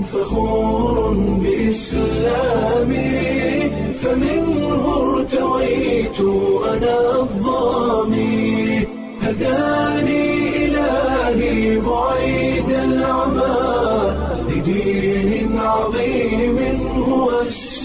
فخور بإسلامي فمنه ارتويت أنا الضامي هداني إلهي بعيد العمى لدين عظيم هو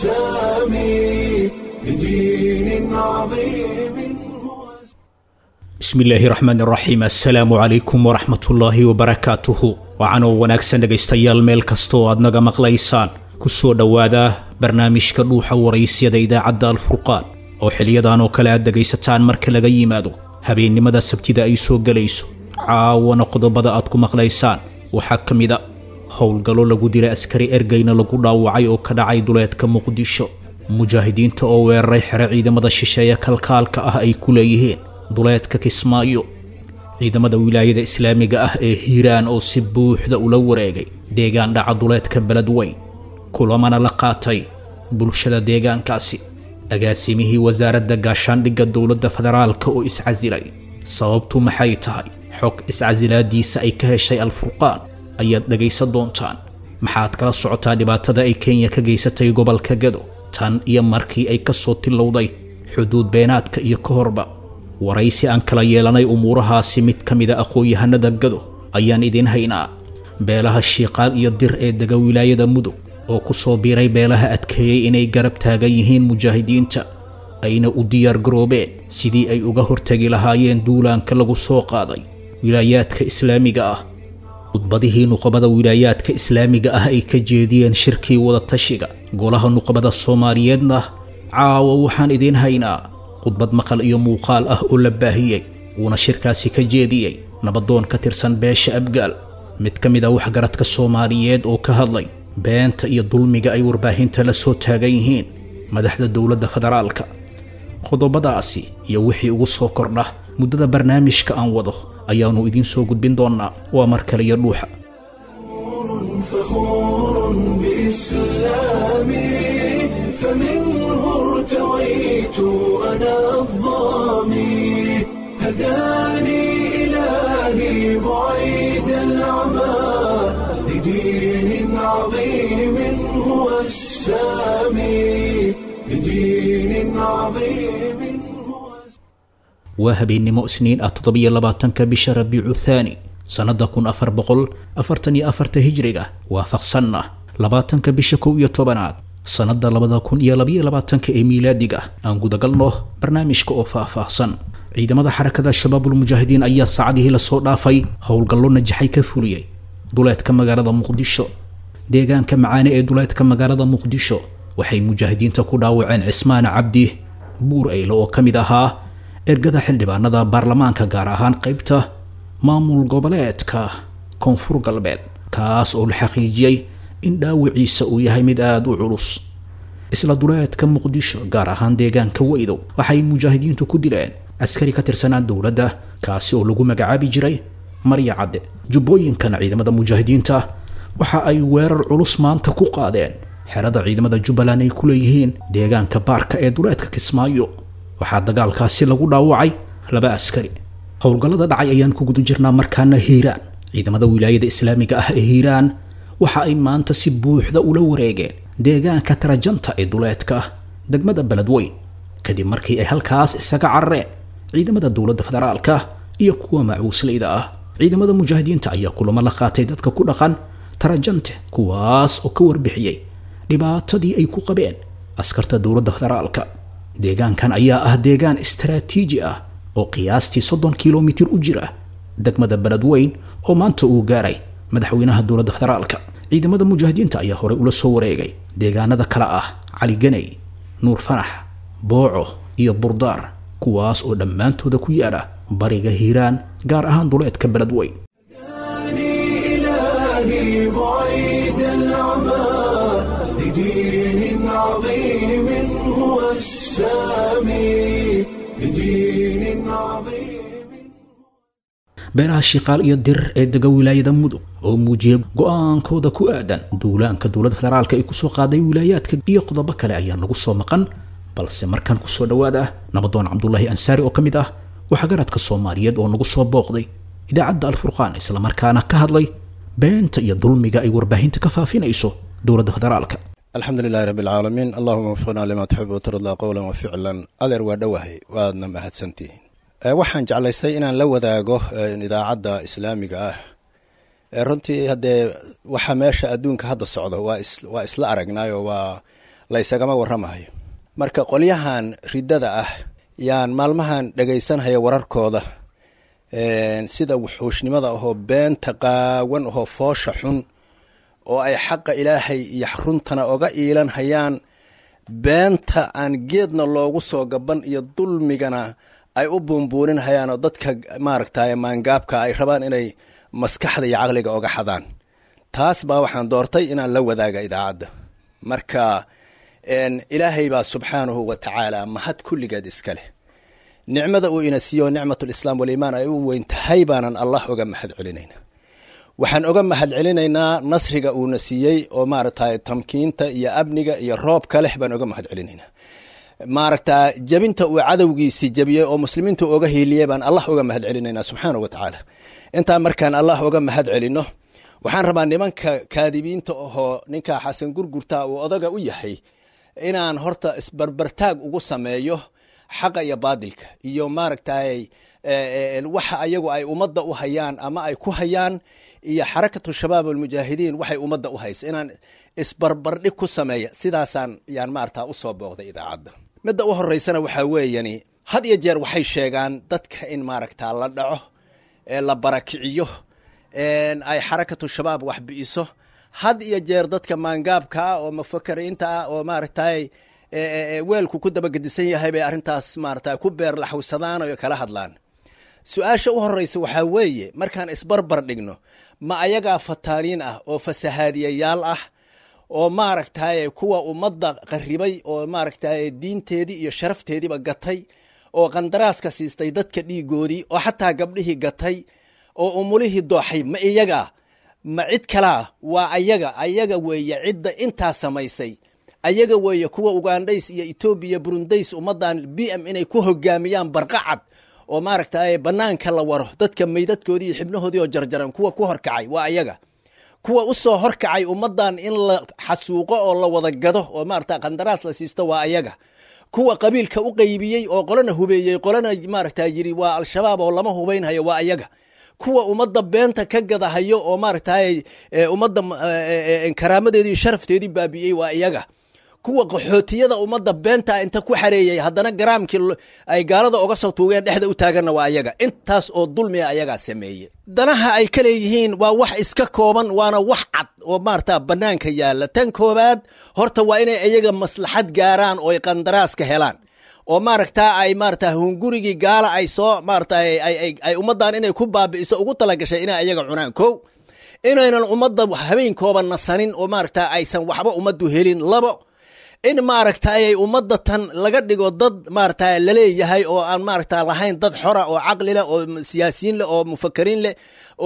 السامي لدين عظيم هو bismi illaahi raxmaan raxiim assalaamu calaykum waraxmatullaahi wabarakaatuhu wacanoo wanaagsan dhegaystayaal meel kasta oo aad naga maqlaysaan ku soo dhowaada barnaamijka dhuuxa waraysyada idaacadda alfurqaan oo xiliyadan oo kale aad dhegaysataan marka laga yimaado habeennimada sabtida ay soo gelayso caawana qodobada aad ku maqlaysaan waxaa ka mid a howlgallo lagu dilay askari ergeyna lagu dhaawacay oo ka dhacay duleedka muqdisho mujaahidiinta oo weeraray xero ciidamada shisheeye kalkaalka ah ay ku leeyihiin duleedka kismaayo ciidamada wilaayada islaamiga ah ee hiiraan oo si buuxda ula wareegay deegaan dhaca duleedka beledweyn kulamana la qaatay bulshada deegaankaasi agaasimihii wasaaradda gaashaandhigga dowladda federaalka oo iscasilay sababtu maxay tahay xog iscasilaadiisa ay ka heshay alfurqaan ayaad dhegaysan doontaan maxaad kala socotaa dhibaatada ay kenya ka geysatay gobolka gado tan iyo markii ay ka soo tilowday xuduud beenaadka iyo ka horba waraysi aan kala yeelanay umuurahaasi mid ka mida aqoon-yahanada gado ayaan idiin haynaa beelaha shiiqaal iyo dir ee dega wilaayada mudug oo ku soo biiray beelaha adkeeyey inay garab taagan yihiin mujaahidiinta ayna u diyaar garoobeen sidii ay uga hortegi lahaayeen duulaanka lagu soo qaaday wilaayaadka islaamiga ah khudbadihii nuqabada wilaayaadka islaamiga ah ay ka jeediyeen shirkii wadatashiga golaha nuqabada soomaaliyeedna caawa waxaan idiin haynaa khudbad maqal iyo muuqaal ah oo la baahiyey wuuna shirkaasi ka jeediyey nabadoon ka tirsan beesha abgaal mid ka mid a waxgaradka soomaaliyeed oo ka hadlay beenta iyo dulmiga ay warbaahinta la soo taagan yihiin madaxda dowladda federaalka qodobadaasi iyo wixii ugu soo kordha muddada barnaamijka aan wado ayaannu idiin soo gudbin doonnaa waa mar kale iyo dhuuxa فخور بإسلامي فمنه ارتويت أنا الضامي هداني إلهي بعيد العمى لدين عظيم هو السامي لدين عظيم هو waa habeennimo isniin ah toddobiyo labaatanka bisha rabiicu thaani sannada kun afar boqol afartan iyo afarta hijriga waafaqsanna labaatanka bisha kow iyo tobanaad sannada labada kun iyo labayo labaatanka ee miilaadiga aan gudagalno barnaamijka oo faah-faahsan ciidamada xarakada shabaabulmujaahidiin ayaa saacadihii lasoo dhaafay howlgallo najaxay ka fuliyey duleedka magaalada muqdisho deegaanka macaane ee duleedka magaalada muqdisho waxay mujaahidiinta ku dhaawaceen cismaana cabdi buur eyle oo ka mid ahaa ergada xildhibaanada baarlamaanka gaar ahaan qaybta maamul goboleedka koonfur galbeed kaas oo la xaqiijiyey in dhaawiciisa uu yahay mid aada u culus isla duleedka muqdisho gaar ahaan deegaanka weydow waxay mujaahidiintu ku dileen askari ka tirsanaa dowladda kaasi oo lagu magacaabi jiray marya cadde jubbooyinkana ciidamada mujaahidiinta waxa ay weerar culus maanta ku qaadeen xerada ciidamada jubbaland ay ku leeyihiin deegaanka baarka ee duleedka kismaayo waxaa dagaalkaasi lagu dhaawacay laba askari howlgallada dhacay ayaan ku guda jirnaa markaana hiiraan ciidamada wilaayada islaamiga ah ee hiiraan waxa ay maanta si buuxda ula wareegeen deegaanka tarajanta ee duleedka degmada beledweyn kadib markii ay halkaas isaga carareen ciidamada dowladda federaalka iyo kuwa macuusleyda ah ciidamada mujaahidiinta ayaa kulamo la qaatay dadka ku dhaqan tarajante kuwaas oo ka warbixiyey dhibaatadii ay ku qabeen askarta dowladda federaalka deegaankan ayaa ah deegaan istaraatiiji ah oo qiyaastii soddon kilomitir u jira degmada beledweyn oo maanta uu gaaray madaxweynaha dowladda federaalka ciidamada mujaahidiinta ayaa horey ula soo wareegay deegaanada kale ah cali ganey nuur fanax booco iyo burdaar kuwaas oo dhammaantooda ku yaala bariga hiiraan gaar ahaan duleedka beledweyn هداني إلهي بعيد العمى لدين عظيم هو السامي لدين عظيم beelaha shiiqaal iyo dir ee dega wilaayada mudug oo muujiyay go-aankooda ku aadan duulaanka dowladda federaalka ay kusoo qaaday wilaayaadka iyo qodobo kale ayaa nagu soo maqan balse markaan kusoo dhowaada nabadoon cabdulaahi ansaari oo ka mid ah waxgaradka soomaaliyeed oo nagu soo booqday idaacadda alfurqaan islamarkaana ka hadlay beenta iyo dulmiga ay warbaahinta ka faafinayso dowladda federaalka alxamdu lilahi rabbi alcaalamiin allahuma wafqnaa limaa tuxib watardaa qowlan wa ficlan adeer waa dhowahay waadna mahadsantihiin waxaan jeclaystay inaan la wadaago idaacadda islaamiga ah runtii haddee waxa meesha adduunka hadda socdo waa isla aragnaayo waa la ysagama waramahayo marka qolyahan riddada ah yaan maalmahan dhegaysanhaya wararkooda sida wuxuushnimada ahoo beenta qaawan ahoo foosha xun oo ay xaqa ilaahay iyo runtana oga iilan hayaan beenta aan geedna loogu soo gaban iyo dulmigana ay u buunbuunin hayaan oo dadka maaragtay maangaabka ay rabaan inay maskaxda iyo caqliga oga xadaan taas baa waxaan doortay inaan la wadaaga idaacadda marka ilaahay baa subxaanahu wa tacaala mahad kulligeed iska leh nicmada uu ina siiyo nicmatulislaam waliimaan ay u weyn tahay baanan allah oga mahad celinaynaa waxaan oga mahad celinaynaa nasriga uuna siiyey oo maaragtay tamkiinta iyo amniga iyo roobka leh baan oga mahad celinaynaa maaragta jebinta uu cadowgiisi jebiyey oo muslimiinta oga hiiliyey baan allah oga mahad celinaynaa subxaana wa tacaala intaa markaan allah oga mahad celino waxaan rabaa nimanka kaadibiinta ahoo ninka xasan gurgurta uu odaga u yahay inaan horta isbarbartaag ugu sameeyo xaqa iyo baadilka iyo maaragtay waxa ayagu ay ummadda u hayaan ama ay ku hayaan iyo xarakatu shabaab almujaahidiin waxay ummadda u haysa inaan isbarbardhig ku sameeya sidaasaan yaan maarata usoo booqday idaacadda midda u horeysana waxaa weeyani had iyo jeer waxay sheegaan dadka in maaragta la dhaco la barakiciyo ay xarakatu shabaab wax bi'iso had iyo jeer dadka maangaabka ah oo mufakariinta ah oo maaragtay weelku ku dabagedisan yahay bay arrintaas maarata ku beer laxwsadaan oo kala hadlaan su-aasha u horeysa waxaa weeye markaan isbarbar dhigno ma ayagaa fataaniin ah oo fasahaadiyayaal ah oo maaragtay kuwa ummadda qaribay oo maaragtay diinteedii iyo sharafteediiba gatay oo qandaraaska siistay dadka dhiigoodii oo xataa gabdhihii gatay oo umulihii dooxay ma iyaga ma cid kalaa waa ayaga ayaga weeye cidda intaa samaysay ayaga weeye kuwa ugandhays iyo etoobiya burundays ummaddan b m inay ku hogaamiyaan barqacad oo maaragtay banaanka la waro dadka meydadkoodii iyo xibnahoodii oo jarjaran kuwa ku horkacay waa ayaga kuwa usoo horkacay ummaddan in la xasuuqo oo la wada gado oo maarata qandaraas la siisto waa ayaga kuwa qabiilka u qaybiyey oo qolana hubeeyey qolana maaragta yiri waa al-shabaab oo lama hubaynhayo waa ayaga kuwa ummadda beenta ka gadahayo oo maaragtay ummadda karaamadeedii sharafteedii baabi'iyey waa iyaga kuwa qaxootiyada ummadda beenta inta ku xareeyey haddana garaamkii ay gaalada oga soo tuugeen dhexda u taaganna waa ayaga intaas oo dulmiga ayagaa sameeye danaha ay ka leeyihiin waa wax iska kooban waana wax cad oo maarata banaanka yaalla tan koobaad horta waa inay iyaga maslaxad gaaraan oo ay qandaraaska helaan oo maaragta ay maarata hungurigii gaala ay soo maarata ay ummaddan inay ku baabi'iso ugu talagashay inay ayaga cunaan ko inaynan ummadda habeenkooba nasanin oo maaragta aysan waxba ummaddu helin labo in maaragta ayay ummadda tan laga dhigo dad maaragta laleeyahay oo aan maaragta lahayn dad xora oo caqli leh oo siyaasiyiin leh oo mufakariin leh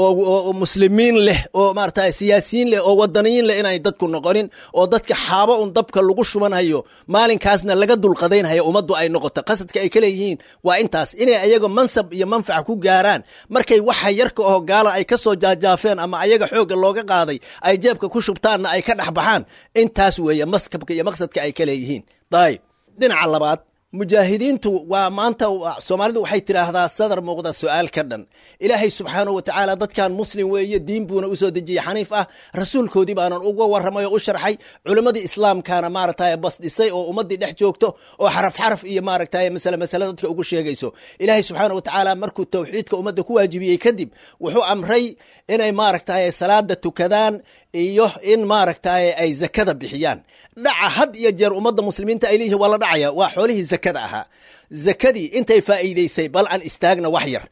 oo muslimiin leh oo maarata siyaasiyiin leh oo wadaniyiin leh inay dadku noqonin oo dadka xaabo un dabka lagu shubanhayo maalinkaasna laga dulqadaynhayo ummaddu ay noqoto qasadka ay ka leeyihiin waa intaas inay ayaga mansab iyo manfac ku gaaraan markay waxa yarka oo gaala ay ka soo jaajaafeen ama ayaga xoogga looga qaaday ay jeebka ku shubtaanna ay ka dhex baxaan intaas weeye maskabka iyo maqsadka ay ka leeyihiin dayib dhinaca labaad mujaahidiintu waa maanta soomaalidu waxay tidhaahdaa sadar muuqda su-aal ka dhan ilaahay subxaanahu wa tacaala dadkan muslim weeye diin buuna usoo dejiyey xaniif ah rasuulkoodii baanan uga warramay oo u sharxay culimmadii islaamkaana maaragtay basdhisay oo ummaddii dhex joogto oo xaraf xaraf iyo maaragtay masale masale dadka ugu sheegayso ilaahay subxaana wa tacaala markuu tawxiidka ummadda ku waajibiyey kadib wuxuu amray inay maaragtay salaada tukadaan iyo in maaragtay ay zakada bixiyaan dhaca had iyo jeer ummadda muslimiinta ay leeyihin waa la dhacaya waa xoolihii zakada ahaa zakadii intay faa'iidaysay bal aan istaagna wax yar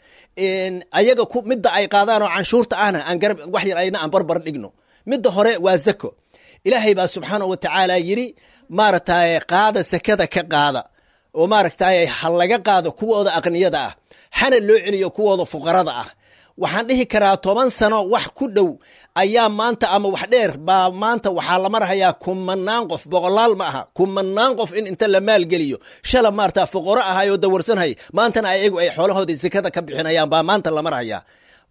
ayaga midda ay qaadaan oo canshuurta ahna aan garab wax yar ayna aan barbar dhigno midda hore waa zako ilaahay baa subxaanahu wa tacaala yidhi maaragtay qaada zakada ka qaada oo maaragtay ha laga qaado kuwooda aqniyada ah hana loo celiyo kuwooda fuqarada ah waxaan dhihi karaa toban sano wax ku dhow ayaa maanta ama wax dheer baa maanta waxaa la marhayaa kumanaan qof boqolaal ma aha kumanaan qof in inta la maalgeliyo shala maarata fuqaro ahay oo dawarsanhay maantana ayagu ay xoolahoodii sekada ka bixinayaan baa maanta la marhayaa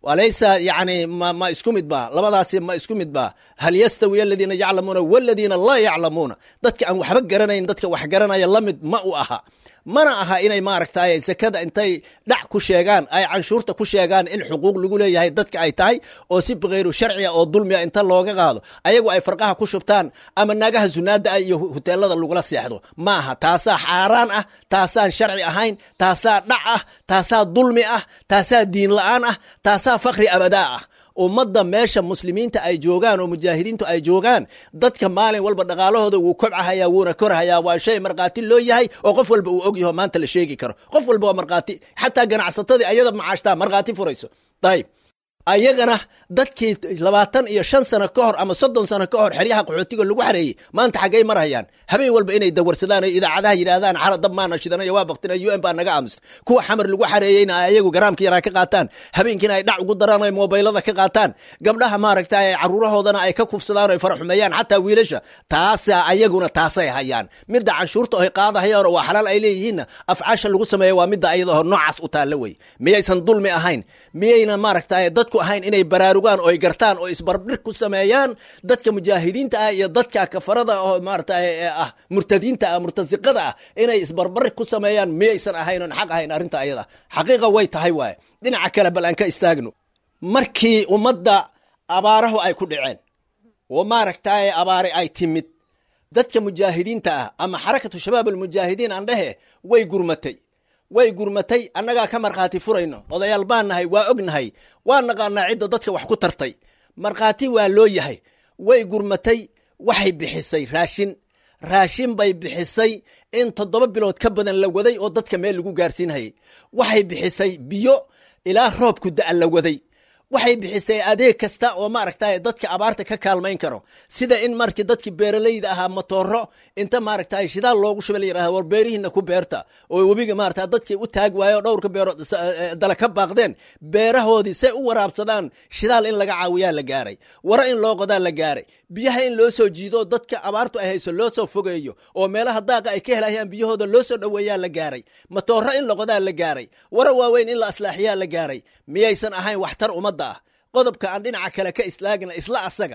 walaysa yani ma, ma isku mid ba labadaasi ma isku mid ba hal yastawi aladiina yaclamuuna waladiina laa yaclamuuna dadka aan waxba garanayn dadka wax garanaya la mid ma u aha mana aha inay maaragtay sekada intay dhac ku sheegaan ay canshuurta ku sheegaan in xuquuq lagu leeyahay dadka ay tahay oo si bikayru sharciga oo dulmiga inta looga qaado ayagu ay farqaha ku shubtaan ama naagaha sunaada ah iyo huteelada lagula seexdo ma aha taasaa xaaraan ah taasaan sharci ahayn taasaa dhac ah taasaa dulmi ah taasaa diin la-aan ah taasaa fakri abadaa ah ummadda meesha muslimiinta ay joogaan oo mujaahidiintu ay joogaan dadka maalin walba dhaqaalahooda wuu kobcahayaa wuuna korhayaa waa shay markhaati loo yahay oo qof walba uu og yaho maanta la sheegi karo qof walba waa markhaati xataa ganacsatadii ayada macaashtaa markhaati furayso ayib ayagana dadkii labaatan iyo shan sano ka hor ama soddon sano ka hor xeryaha qaxootiga lagu xareeyey maanta xaggay marhayaan habeen walba inay dawarsadaan oo idaacadaha yidhaahdaan xala dab maana shidanaya waa baktina u n baa naga aamusta kuwa xamar lagu xareeyeyna ay ayagu garaamka yaraa ka qaataan habeenkiina ay dhac ugu daraan ay moobaylada ka qaataan gabdhaha maaragta ay caruurahoodana ay ka kufsadaan ay faraxumeeyaan xataa wiilasha taasa ayaguna taasay hayaan midda canshuurta ay qaadahayaan oo waa xalaal ay leeyihiinna afcaasha lagu sameeya waa midda ayadaho noocaas u taalla wey miyaysan dulmi ahayn miyayna maaragta dadku ahayn inay baraarugaan oo ay gartaan oo isbarbir ku sameeyaan dadka mujaahidiinta ah iyo dadka kafarada oo maarata ah murtadiinta ah murtasiqada ah inay isbarbari ku sameeyaan miyaysan ahayn oon xaq ahayn arrinta ayada xaqiiqa way tahay waaye dhinaca kale bal aan ka istaagno markii ummadda abaarahu ay ku dhaceen oo maaragtaye abaare ay timid dadka mujaahidiinta ah ama xarakatu shabaab almujaahidiin aan dhehe way gurmatay way gurmatay annagaa ka markhaati furayno odayaal baan nahay waa ognahay waa naqaanaa cidda dadka wax ku tartay markhaati waa loo yahay way gurmatay waxay bixisay raashin raashin bay bixisay in toddoba bilood ka badan la waday oo dadka meel lagu gaarsiinhayay waxay bixisay biyo ilaa roobku da'a la waday waxay bixisay adeeg kasta oo maaragtay dadka abaarta ka kaalmayn karo sida in markii dadkii beeralayda ahaa matooro inta maaragtay shidaal loogu shubay la yidhahda war beerihiina ku beerta oo webiga maarata dadkii u taag waayo dhowrka beero dala ka baaqdeen beerahoodii say u waraabsadaan shidaal in laga caawiyaa la gaaray waro in loo qodaa la gaaray biyaha in loo soo jiido dadka abaartu ay hayso loo soo fogeeyo oo meelaha daaqa ay ka helayaan biyahooda loo soo dhoweeyaa la gaaray matooro in la qodaa la gaaray waro waaweyn in la aslaaxiyaa la gaaray miyaysan ahayn waxtar ummadda ah qodobka aan dhinaca kale ka islaagna isla asaga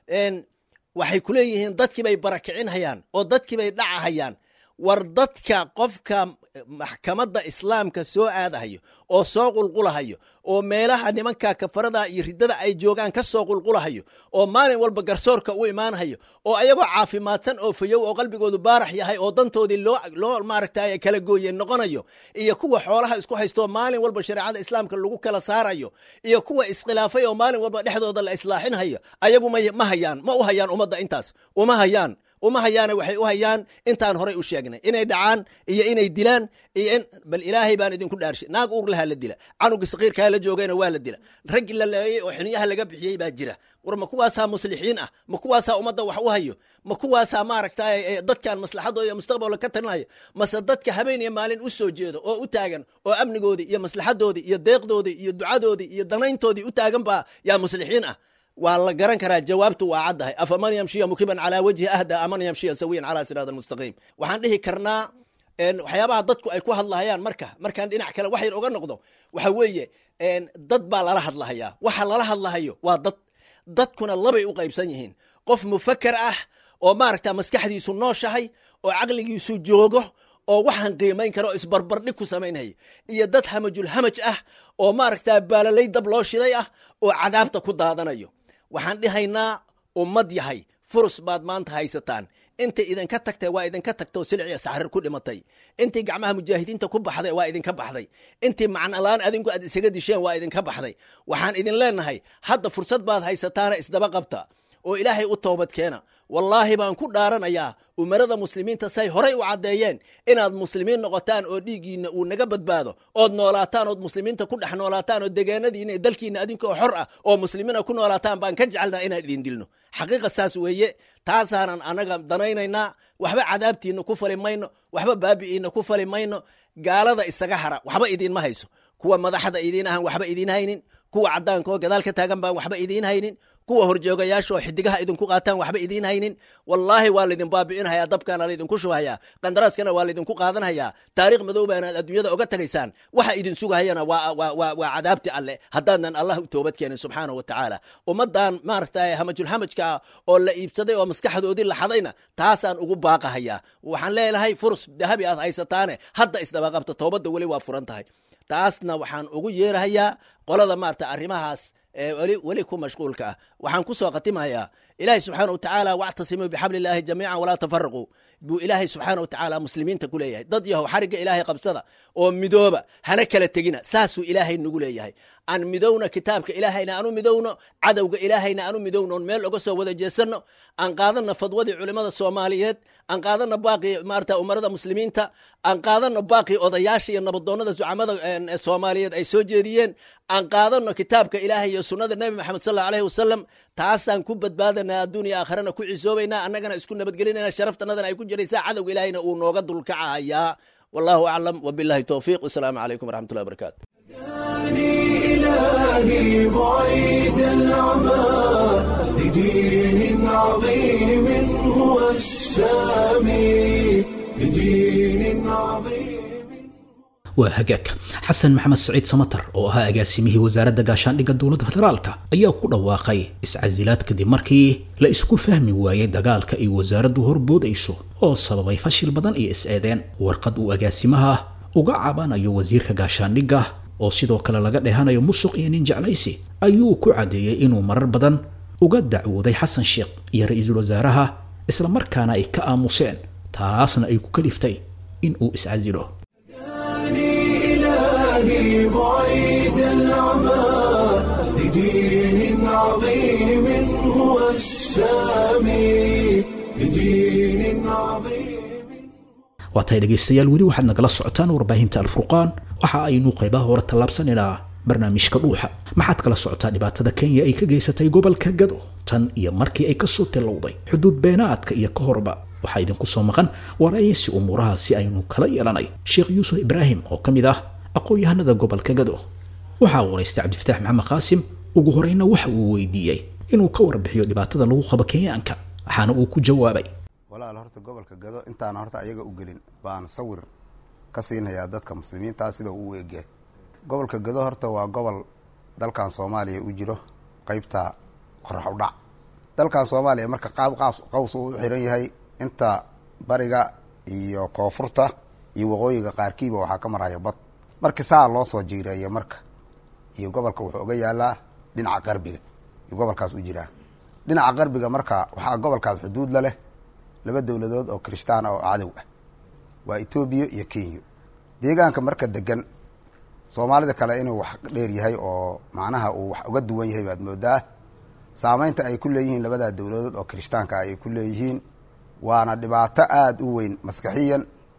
waxay ku leeyihiin dadkii bay barakicinhayaan oo dadkii bay dhacahayaan war dadka qofka maxkamadda islaamka soo aadahayo oo soo qulqulahayo oo meelaha nimanka kafarada iyo riddada ay joogaan ka soo qulqulahayo oo maalin walba garsoorka u imaanhayo oo ayagoo caafimaadsan oo fayow oo qalbigoodu baarax yahay oo dantoodii loo loo maaragtay kala gooye noqonayo iyo kuwa xoolaha isku haystooo maalin walba shareecada islaamka lagu kala saarayo iyo kuwa iskhilaafay oo maalin walba dhexdooda la islaaxinhayo ayagu ma hayaan ma u hayaan ummadda intaas uma hayaan uma hayaana waxay u hayaan intaan horay u sheegnay inay dhacaan iyo inay dilaan iyo in bal ilaahay baan idinku dhaarshay naag uur lahaa la dila canuga saqiirkaa la joogayna waa la dila rag la leeyey oo xiniyaha laga bixiyey baa jira war ma kuwaasaa muslixiin ah ma kuwaasaa ummadda wax u hayo ma kuwaasaa maaragtay dadkan maslaxadooda iyo mustaqbalka ka talinaya mase dadka habeen iyo maalin u soo jeedo oo u taagan oo amnigoodii iyo maslaxadoodii iyo deeqdoodii iyo ducadoodii iyo danayntoodii u taagan baa yaa muslixiin ah waa la garan karaa jawaabtu waa caddahay afaman yamshiya mukiban calaa wajhi ahda aman yamshiya sawiyan calaa siraat almustaqiim waxaan dhihi karnaa waxyaabaha dadku ay ku hadlahayaan marka markaan dhinac kale wax yar oga noqdo waxa weeye dad baa lala hadlahayaa waxa lala hadlahayo waa dad dadkuna labay u qaybsan yihiin qof mufaker ah oo maaragta maskaxdiisu nooshahay oo caqligiisu joogo oo waxaan qiimayn kara oo isbarbardhig ku samaynhaya iyo dad hamajul hamaj ah oo maaragta baalalay dab loo shiday ah oo cadaabta ku daadanayo waxaan dhihaynaa ummad yahay furus baad maanta haysataan intay idinka tagtay waa idinka tagtoo silciya saxrir ku dhimatay intii gacmaha mujaahidiinta ku baxday waa idinka baxday intii macnolaan adinku aad isaga disheen waa idinka baxday waxaan idin leenahay hadda fursad baad haysataana isdaba qabta oo ilaahay u toobad keena wallaahi baan ku dhaaranayaa umarada muslimiinta say horay u caddeeyeen inaad muslimiin noqotaan oo dhiiggiinna uu naga badbaado ood noolaataan ood muslimiinta ku dhex noolaataan oo degaanadiina iyo dalkiina adinkoo xor ah oo muslimiina ku noolaataan baan ka jecelnaa inaan idin dilno xaqiiqa saas weeye taasaanan annaga danaynaynaa waxba cadaabtiinna ku fali mayno waxba baabi'iinna ku fali mayno gaalada isaga hara waxba idiinma hayso kuwa madaxda idiin ahan waxba idiin haynin kuwa caddaankaoo gadaal ka taagan baan waxba idiin haynin kuwa horjoogayaasha oo xidigaha idinku qaataan waxba idiin haynin wallaahi waa laydin baabi'inhayaa dabkaana laydinku shubhayaa qandaraaskana waa laydinku qaadanhayaa taariikh madow baanaad adduunyada oga tagaysaan waxa idin sugahayana waa cadaabti alle haddaadan allah u toobad keenin subxaana wa tacaala ummaddan maaragta hamajulxamajka ah oo la iibsaday oo maskaxdoodii la xadayna taasaan ugu baaqahayaa waxaan leelahay furus dahabi aad haysataane hadda isdabaqabta toobadda weli waa furan tahay taasna waxaan ugu yeerahayaa qolada maarata arrimahaas weli weli ku mashquulka ah waxaan ku soo khatimayaa ilaahay subxaana wa tacaala wactasimuu bixabli illaahi jamiican walaa tafaraquu buu ilaahay subxaana wa tacaala muslimiinta ku leeyahay dad yahow xarigga ilaahay qabsada oo midooba hana kala tegina saasuu ilaahay nagu leeyahay aan midowna kitaabka ilaahayna aanu midowno cadowga ilaahayna aanu midowno on meel oga soo wada jeesanno aan qaadana fadwadii culimmada soomaaliyeed aan qaadana baaqii maarata umarada muslimiinta aan qaadano baaqii odayaasha iyo nabadoonnada zucamada soomaaliyeed ay soo jeediyeen aan qaadano kitaabka ilaahay iyo sunnada nebi maxamed sal allahu aleyhi wasalam taasaan ku badbaadanaa adduun iyo aakhirana ku cisoobaynaa annagana isku nabadgelinayna sharaftanadana ay ku jiraysaa cadowga ilaahayna uu nooga dulkacahayaa wallahu aclam wabillahi towfiiq wasalaamu calaykum waraxmatullahi wabarakatu إلهي بعيد العمى لدين عظيم هو السامي لدين عظيم waa hagaag xasan maxamed saciid samatar oo ahaa agaasimihii wasaaradda gaashaandhigga dowladda federaalka ayaa ku dhawaaqay iscasilaad kadib markii la isku fahmi waayey dagaalka ay wasaaraddu horboodayso oo sababay fashil badan iyo is-eedeen warqad uu agaasimaha uga cabanayo wasiirka gaashaandhigga oo sidoo kale laga dhehanayo musuq iyo nin jeclaysi ayuu ku caddeeyey inuu marar badan uga dacwooday xasan sheekh iyo ra-iisul wasaaraha islamarkaana ay ka aamuseen taasna ay ku kaliftay in uu iscasilo إلهي بعيد العمى لدين عظيم هو السامي لدين عظيم waatay dhegaystayaal weli waxaad nagala socotaan warbaahinta alfurqaan waxa aynu qaybaha hore tallaabsanaynaa barnaamijka dhuuxa maxaad kala socotaa dhibaatada kenya ay ka geysatay gobolka gado tan iyo markii ay kasoo tilowday xuduud beenaadka iyo ka horba waxaa idinku soo maqan waraysi umuuraha si aynu kala yeelanay sheekh yuusuf ibraahim oo ka mid ah aqoon-yahanada gobolka gado waxaa waraystay cabdifataax maxamed qaasim ugu horeyna waxa uu weydiiyey inuu ka warbixiyo dhibaatada lagu qabo kenyaanka waxaana uu ku jawaabay walaal horta gobolka gado intaana horta ayaga u gelin baan sawir ka siinayaa dadka muslimiintaa sida uu u egyahay gobolka gado horta waa gobol dalkan soomaaliya u jiro qeybta qorax u dhac dalkan soomaaliya marka qaab qaas qaws uu u xiran yahay inta bariga iyo koonfurta iyo waqooyiga qaarkiiba waxaa ka maraya bad marka saa loo soo jiireeya marka iyo gobolka wuxuu uga yaalaa dhinaca qarbiga iyo gobolkaas u jiraa dhinaca qarbiga marka waxaa gobolkaas xuduud la leh laba dowladood oo kirishtaan oo cadow ah waa etoobiya iyo kenya deegaanka marka degan soomaalida kale inuu wax dheer yahay oo macnaha uu wax uga duwan yahay baad moodaa saameynta ay ku leeyihiin labadaa dowladood oo kirishtaanka ay ku leeyihiin waana dhibaato aada u weyn maskaxiyan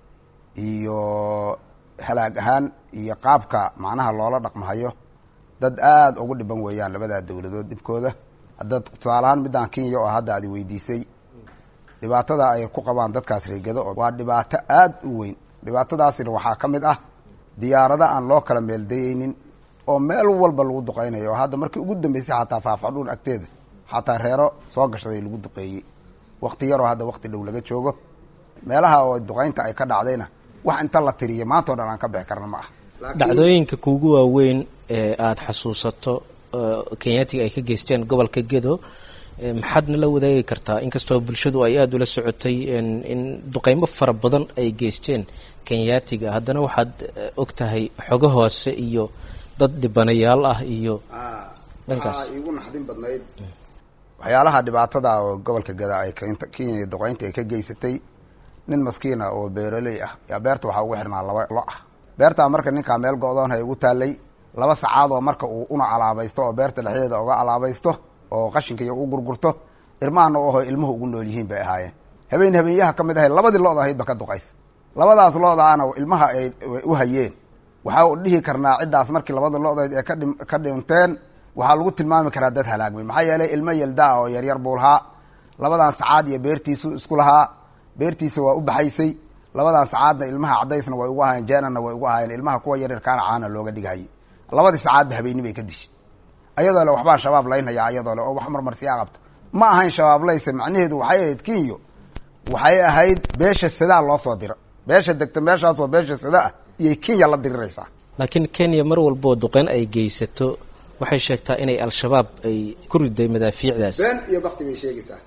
iyo halaag ahaan iyo qaabka macnaha loola dhaqmahayo dad aada ugu dhiban weeyaan labadaa dowladood dhibkooda hadda tusaalahaan middaan kenya oo hadda aadi weydiisay dhibaatada ay ku qabaan dadkaas reegado waa dhibaato aada u weyn dhibaatadaasina waxaa ka mid ah diyaarada aan loo kala meeldayeynin oo meel walba lagu duqeynayo oo hadda markii ugu dambeysay xataa faafadhuun agteeda xataa reero soo gashaday lagu duqeeyey wakti yaroo hadda wakti dhow laga joogo meelaha oo duqeynta ay ka dhacdayna wax inta la tiriyo maanta o dhan aan ka bixi karna ma ah dhacdooyinka kuugu waaweyn ee aada xasuusato kenyaatiga ay ka geysteen gobolka gedo maxaadna la wadaagi kartaa inkastoo bulshadu ay aada ula socotay in duqeymo fara badan ay geysteen kenyaatiga haddana waxaad og tahay xogo hoose iyo dad dhibanayaal ah iyo dhankaas waxaa iigu naxdin badnayd waxyaalaha dhibaatada oo gobolka gada ay kenya duqeynta ay ka geysatay nin maskiina oo beeraley ah yaa beerta waxaa ugu xirnaa laba lo ah beertaa marka ninkaa meel go-doon hay ugu taalay laba sacaad oo marka uu una alaabaysto oo beerta dhexdeeda uga alaabaysto oo qashinka iyo u gurgurto irmahana u aho ilmuhu ugu nool yihiin bay ahaayeen habeen habeenyaha ka mid ahay labadii lo-da ahayd ba ka duqays labadaas lo-daana ilmaha ay u hayeen waxaa dhihi karnaa ciddaas markii labada lo-dayd ee kadhi ka dhinteen waxaa lagu tilmaami karaa dad halaagmay maxaa yeelay ilmo yeldaa oo yaryar buu lahaa labadan sacaad iyo beertiisu isku lahaa beertiisa waa u baxaysay labadan sacaadna ilmaha cadaysna way ugu ahaayeen jeenana way ugu ahaayeen ilmaha kuwa yaryarkaana caana looga dhigahayay labadii sacaadba habeeni bay ka dishay ayadoo le waxbaan shabaab laynhayaa ayadoo le oo wax marmarsiyaa qabto ma ahayn shabaab layse macnaheedu waxay ahayd kenyo waxay ahayd beesha sadaa loo soo dira beesha degta meeshaasoo beesha sada ah iyay kenya la diriraysaa laakiin kenya mar walboo duqeyn ay geysato waxay sheegtaa inay al-shabaab ay ku riday madaafiicdaas been iyo bakti bay sheegaysaa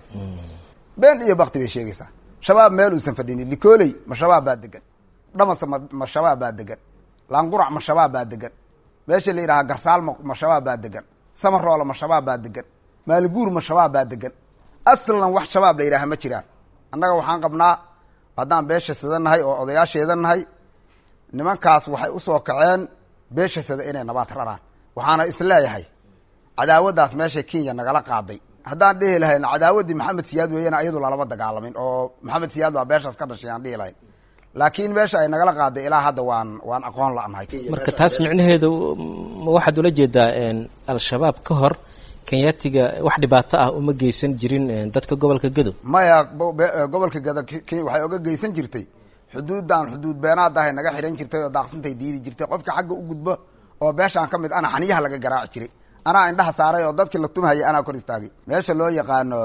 been iyo bakti bay sheegaysaa shabaab meel uusan fadhinin likooley ma shabaab baa degan dhamase ma ma shabaab baa degan laanqurac ma shabaab baa degan meesha la yidhahaa garsaal ma ma shabaab baa degan samaroola ma shabaab baa degan maaliguur ma shabaab baa degan aslan wax shabaab la yidhaaha ma jiraan annaga waxaan qabnaa haddaan beesha sada nahay oo odayaasheeda nahay nimankaas waxay usoo kaceen beesha sada inay nabaad raraan waxaana isleeyahay cadaawaddaas meesha kenya nagala qaaday haddaan dhihi lahayn cadaawaddii maxamed siyaad weeyana ayadu lalama dagaalamin oo maxamed siyaad baa beeshaas ka dhashay aan dhihi lahayn laakiin meesha ay nagala qaaday ilaa hadda waan waan aqoon la-nahay marka taas micnaheedu ma waxaad ula jeedaa al-shabaab ka hor kenyatiga wax dhibaato ah uma geysan jirin dadka gobolka gadow maya gobolka gada kenya waxay oga geysan jirtay xuduuddan xuduud beenaadahay naga xihan jirtay oo daaqsintay diidi jirtay qofka xagga u gudbo oo beeshaan ka mid ana xaniyaha laga garaaci jiray anaa indhaha saaray oo dadkii la tumhayay anaa kor istaagay meesha loo yaqaano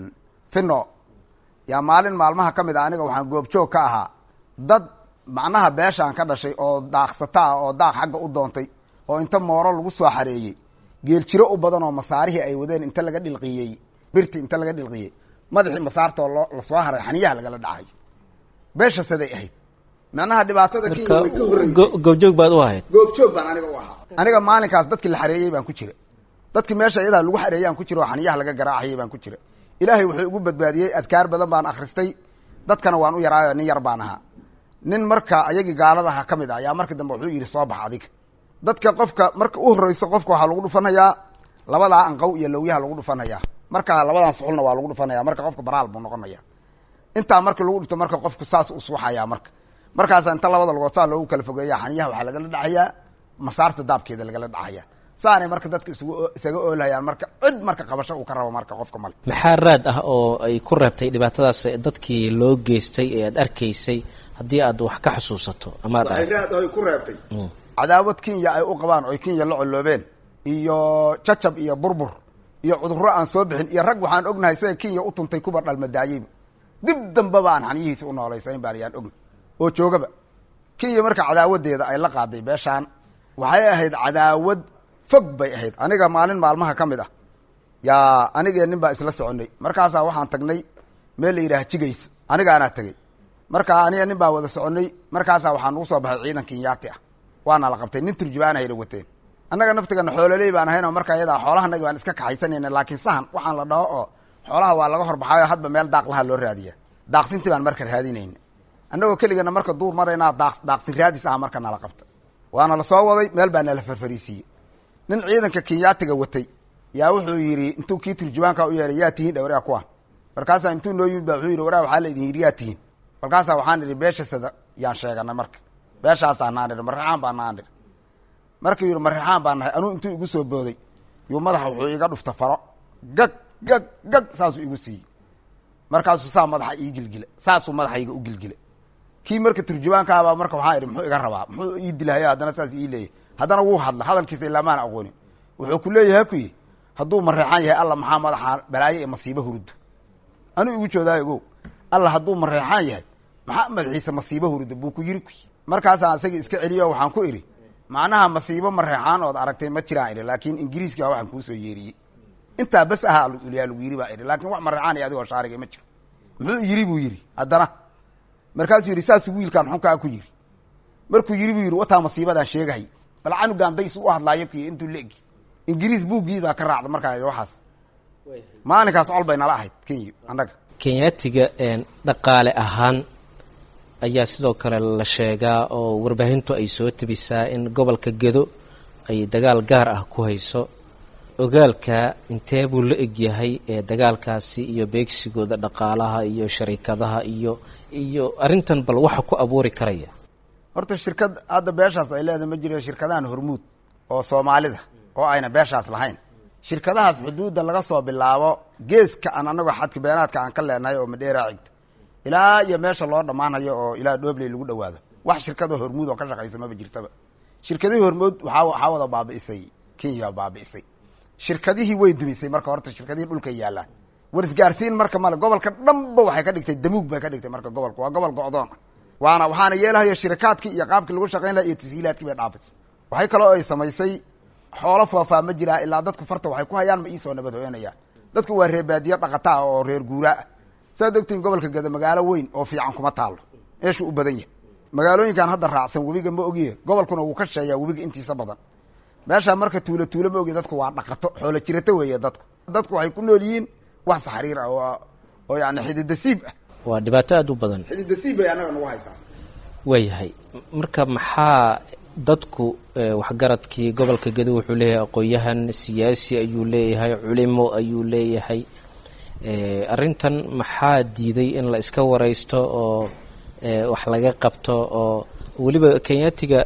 fino yaa maalin maalmaha ka mid a aniga waxaan goobjoog ka ahaa dad macnaha beeshaan ka dhashay oo daaqsata ah oo daaq xagga u doontay oo inta mooro lagu soo xareeyey geeljiro u badan oo masaarihii ay wadeen inta laga dhilqiyey birti inta laga dhilqiyey madaxii masaartoo loo lasoo haray xaniyaha lagala dhacayo beesha siday ahayd macnaha dhibaatada kenya way ka horreysay goobjoog baad u ahayd goobjoog baan aniga u ahaa aniga maalinkaas dadkii la xareeyey baan ku jira dadkii meesha iyadaa lagu xareeyaan ku jira oo xaniyaha laga garaacayay baan ku jira ilaahay wuxuu igu badbaadiyey adkaar badan baan akhristay dadkana waan u yaraayo nin yar baan ahaa nin marka ayagii gaaladaha ka mid ah ayaa markii dambe wuxuu yidhi soo bax adiga dadka qofka marka u horreyso qofka waxaa lagu dhufanayaa labadaa anqow iyo lawyaha lagu dhufanayaa marka labadan suxulna waa lagu dhufanaya marka qofka baraal buu noqonaya intaa marka lagu dhufto marka qofku saas u suuxayaa marka markaasa inta labada lugood saa loogu kala fogeeya xaniyaha waxaa lagala dhacayaa masaarta daabkeeda lagala dhacaya saanay marka dadka isugu isaga oolhayaan marka cid marka qabasho uu ka rabo marka qofka male maxaa raad ah oo ay ku reebtay dhibaatadaas dadkii loo geystay ee aad arkaysay haddii aad wax ka xusuusato ama ad waxay raad ay ku reebtay cadaawad kenya ay u qabaan oy kenya la colloobeen iyo jacab iyo burbur iyo cudurro aan soo bixin iyo rag waxaan ognahay sida kenya u tuntay kuba dhalmadaayeyba dib dambeba aan xaniyihiisa u noolaysayn baan yaan ogna oo joogaba kenya marka cadaawadeeda ay la qaaday beeshaan waxay ahayd cadaawad fog bay ahayd aniga maalin maalmaha ka mid ah yaa anigee nin baa isla soconay markaasaa waxaan tagnay meel la yidhaha jigayso anigaanaa tegey markaa aniga nin baa wada soconay markaasaa waxaa nagu soo baxay ciidan kenyaati ah waana la qabtay nin turjubaanahayna wateen annaga naftigana xoololey baan ahayn oo marka iyadaa xoolahanagi baan iska kaxaysanayna laakiin sahan waxaan la dhaho oo xoolaha waa laga horbaxayo hadba meel daaq laha loo raadiya daaqsintii baan marka raadinayna annagoo keligana marka duur maraynaa daaq daaqsin raadis ah marka nala qabta waana lasoo waday meel baa nala farfariisiiyey nin ciidanka kenyaatiga watay yaa wuxuu yidhi intuu kii turjubaanka u yeehay yaa tihiin dhawraa kuwa markaasaa intuu noo yimid ba wuxuu yidhi waraa waxaa la idin yidhi yaa tihiin markaasaa waxaan idhi beesha sada yaan sheeganay marka beeshaasaa naan idhi marrexaan baa naan idhi markuu yidhi marrexaan baa nahay anuu intuu igu soo booday yuu madaxa wuxuu iga dhufta faro gag gag gag saasuu igu siiyey markaasuu saa madaxa ii gilgila saasuu madaxayga u gilgila kii marka turjubaankaabaa marka waxaa idhi muxuu iga rabaa muxuu ii dilahaya haddana saas ii leeyahy haddana wuu hadla hadalkiisa ilaa maana aqoonin wuxuu ku leeyahay kuyi hadduu mareexaan yahay alla maxaa madaxa balaayo ee masiibo huruddo anuu igu joodaayo ogow alla hadduu mareexaan yahay maxaa madaxiisa masiibo huruddo buu ku yiri kuyi markaasaan isagii iska celiyo waxaan ku idhi macnaha masiibo mareexaan ood aragtay ma jiraan idhi laakiin ingiriiska waxaan kuusoo yeeriyey intaa bas ahaa yaa lagu yiri baa idhi laakiin wax mareexaan iyo adigoo shaariga ma jiro muxuu yiri buu yidhi haddana markaasuu yidhi saasuu wiilkaan xunkaa ku yiri markuu yiri buu yidhi wataa masiibadaan sheegahay bal canugaan days u hadlaayo kuy intuu leegi ingiriis buuggii baa ka raacda markaa waxaas maalinkaas col bay nala ahayd kenya annaga kenyaatiga dhaqaale ahaan ayaa sidoo kale la sheegaa oo warbaahintu ay soo tabisaa in gobolka gedo ay dagaal gaar ah ku hayso ogaalka intee buu la egyahay ee dagaalkaasi iyo beegsigooda dhaqaalaha iyo sharikadaha iyo iyo arrintan bal waxa ku abuuri karaya horta shirkad hadda beeshaas ay leedahay ma jiro shirkadahan hormuud oo soomaalida oo ayna beeshaas lahayn shirkadahaas xuduudda laga soo bilaabo geeska aan anagoo xadka beenaadka aan ka leenahay oo madheeraa xigto ilaa iyo meesha loo dhammaanayo oo ilaa dhoobley lagu dhawaado wax shirkadoo hormuud oo ka shaqaysa maba jirtaba shirkadihii hormuud waaa waxaa wada baabi'isay kenya baabi'isay shirkadihii way dumisay marka horta shirkadihii dhulka yaallaan warisgaarsiin marka male gobolka dhanba waxay ka dhigtay damuug bay ka dhigtay marka gobolka waa gobol go-doon ah waana waxaana yeelahaya shirikaadkii iyo qaabkii lagu shaqayn laha iyo tashiilaadkii bay dhaafaysa waxay kaloo ay samaysay xoolo foofaa ma jiraa ilaa dadku farta waxay ku hayaan ma iisoo nabad hooyanayaan dadku waa reer baadiye dhaqataa oo reer guuraa ah saad ogtiin gobolka geda magaalo weyn oo fiican kuma taalo meeshuu u badan yahay magaalooyinkan hadda raacsan webiga ma ogiye gobolkuna wuu ka sheeyaa webiga intiisa badan meeshaa marka tuulo tuulo ma ogiye dadku waa dhaqato xoolo jirato weeye dadku dadku waxay ku nool yihiin wax saxriir ah oo oo yani xididasiib ah waa dhibaato aada u badan xididasiib bay annaga nagu haysaa waayahay marka maxaa dadku waxgaradkii gobolka gedo wuxuu leeyahay aqoon-yahan siyaasi ayuu leeyahay culimo ayuu leeyahay arrintan maxaa diiday in la iska wareysto oo wax laga qabto oo weliba kenyatiga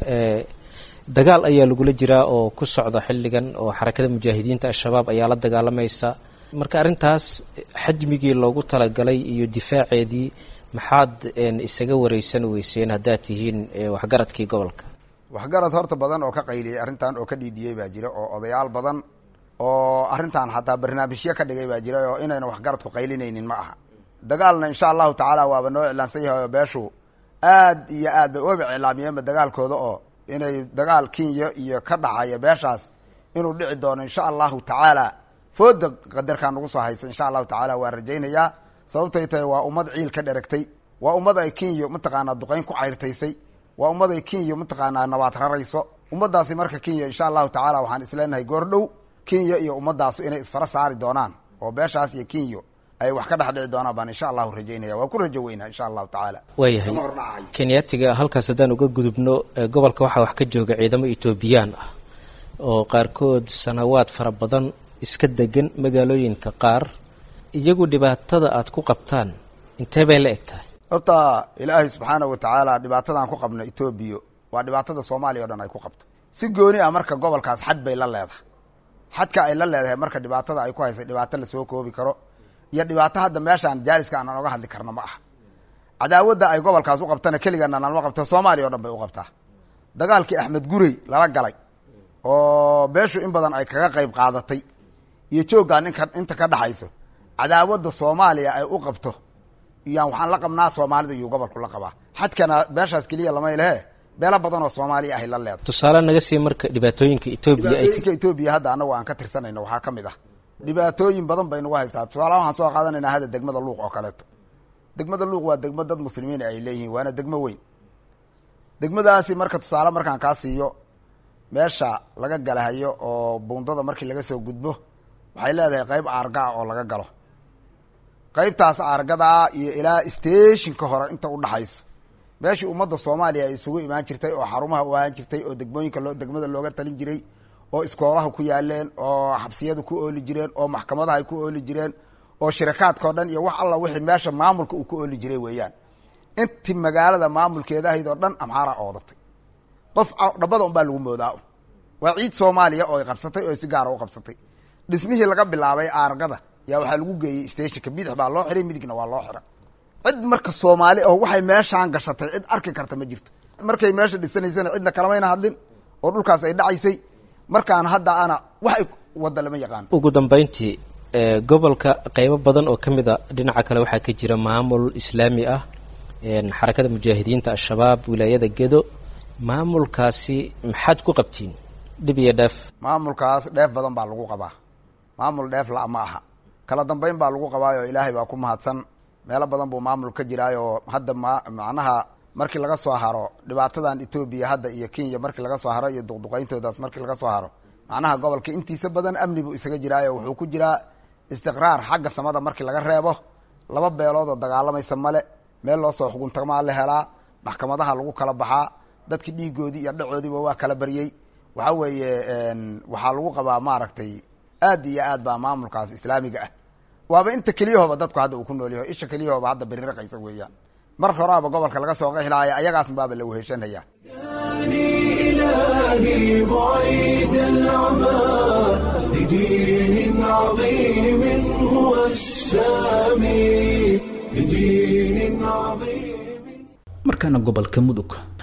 dagaal ayaa lagula jiraa oo ku socda xilligan oo xarakada mujaahidiinta al-shabaab ayaa la dagaalamaysa marka arrintaas xajmigii loogu talagalay iyo difaaceedii maxaad isaga wareysan weyseen haddaad tihiin waxgaradkii gobolka waxgarad horta badan oo ka qayliyey arrintan oo ka dhiidhiyey baa jira oo odayaal badan oo arrintan xataa barnaamijyo ka dhigay baa jira oo inayna waxgaradku qaylinaynin ma aha dagaalna insha allahu tacaala waaba noo iclaansan yahay oo beeshu aad iyo aad bay uba iclaamiyeenba dagaalkooda oo inay dagaal kenya iyo ka dhacaya beeshaas inuu dhici doono insha allahu tacaala fooda qadarkaa nagu soo haysa insha allahu tacaala waa rajaynayaa sababtay tahay waa ummad ciil ka dheragtay waa ummad ay kenya mataqaanaa duqayn ku cayrtaysay waa ummad ay kenya mataqaanaa nabaad rarayso ummaddaasi marka kenya insha allahu tacaala waxaan isleenahay goordhow kenya iyo ummadaasu inay isfara saari doonaan oo beeshaas iyo kenya ay wax ka dhex dhici doonaan baan insha allahu rajaynaya waa ku rajo weynaa insha allahu tacaala waayahay Kama hordhacayo. kenyatiga halkaas haddaan uga gudubno ee gobolka waxaa wax ka jooga ciidamo etoobiyaan ah oo qaarkood sanawaad fara badan iska degan magaalooyinka qaar iyagu dhibaatada aad ku qabtaan intee bay la eg tahay horta ilaahay subxaana wa tacaala dhibaatadan ku qabno etoobiya waa dhibaatada soomaaliya o dhan ay ku qabto si gooni ah marka gobolkaas xad bay la leedahay xadka ay la leedahay marka dhibaatada ay ku haysay dhibaato lasoo koobi karo iyo dhibaato hadda meeshaan jaaliska aanan oga hadli karno ma aha cadaawadda ay gobolkaas u qabtana keligana nalma qabto soomaaliya o dhan bay u qabtaa dagaalkii axmed gurey lala galay oo beeshu in badan ay kaga qayb qaadatay iyo jooggaa ninka inta ka dhaxayso cadaawadda soomaaliya ay u qabto iyaan waxaan la qabnaa soomaalida iyuu gobolku la qabaa xadkana beeshaas keliya lama lehe beelo badan oo soomaaliya ahay la leedahay tusaale naga sii marka dhibaatooyinka etoobiya ay ka dhibaatooyinka etoobiya hadda anagu aan ka tirsanayno waxaa ka mid ah dhibaatooyin badan bay nagu haystaa tusaalaha waxaan soo qaadanaynaa hadda degmada luuq oo kaleeto degmada luuq waa degmo dad muslimiin ay leeyihiin waana degmo weyn degmadaasi marka tusaale markaan kaa siiyo meesha laga galahayo oo buundada markii laga soo gudbo waxay leedahay qeyb aargaa oo laga galo qeybtaas aargadaa iyo ilaa stationka hore inta udhaxayso meeshii ummadda soomaaliya ay isugu imaan jirtay oo xarumaha u ahaan jirtay oo degmooyinka loo degmada looga talin jiray oo iskoolaha ku yaaleen oo xabsiyadu ku ooli jireen oo maxkamadaha ay ku ooli jireen oo shirakaadkao dhan iyo wax alla wixii meesha maamulka uu ku ooli jiray weeyaan intii magaalada maamulkeeda ahayd oo dhan amxaaraa oodatay qof dhabada unbaa lagu moodaa waa ciid soomaaliya oo ay qabsatay oo si gaara u qabsatay dhismihii laga bilaabay aargada yaa waxaa lagu geeyey stationka bidix baa loo xiray midigna waa loo xira cid marka soomaali oo waxay meeshaan gashatay cid arki karta ma jirto markay meesha dhisanaysana cidna kalamayna hadlin oo dhulkaas ay dhacaysay markaan hadda ana wax ay wadda lama yaqaano ugu dambeyntii ee gobolka qeybo badan oo ka mid a dhinaca kale waxaa ka jira maamul islaami ah een xarakada mujaahidiinta al-shabaab wilaayada gedo maamulkaasi maxaad ku qabtiin dhib iyo dheef maamulkaas dheef badan baa lagu qabaa maamul dheef la ma aha kala dambeyn baa lagu qabaayo ilaahay baa ku mahadsan meelo badan buu maamul ka jiraayo hadda ma macnaha markii laga soo haro dhibaatadan etoobiya hadda iyo kenya markii laga soo haro iyo duqduqayntoodaas markii laga soo haro macnaha gobolka intiisa badan amni buu isaga jiraayo wuxuu ku jiraa istiqraar xagga samada markii laga reebo laba beelood oo dagaalamaysa male meel loo soo xuguntamaa la helaa maxkamadaha lagu kala baxaa dadki dhiigoodii iyo dhacoodiiba waa kala baryey waxa weeye waxaa lagu qabaa maaragtay aad iyo aad baa maamulkaas islaamiga ah waaba inta keliyahooba dadku hadda uu ku nool yaho isha keliyahooba hadda beriraqaysa weeyaan mar horaaba gobolka laga soo qeexlaaya ayagaas baaba la weheshanaya إلهي بعيد العمى لدين عظيم هو السامي لدين عظيم markaana gobolka mudug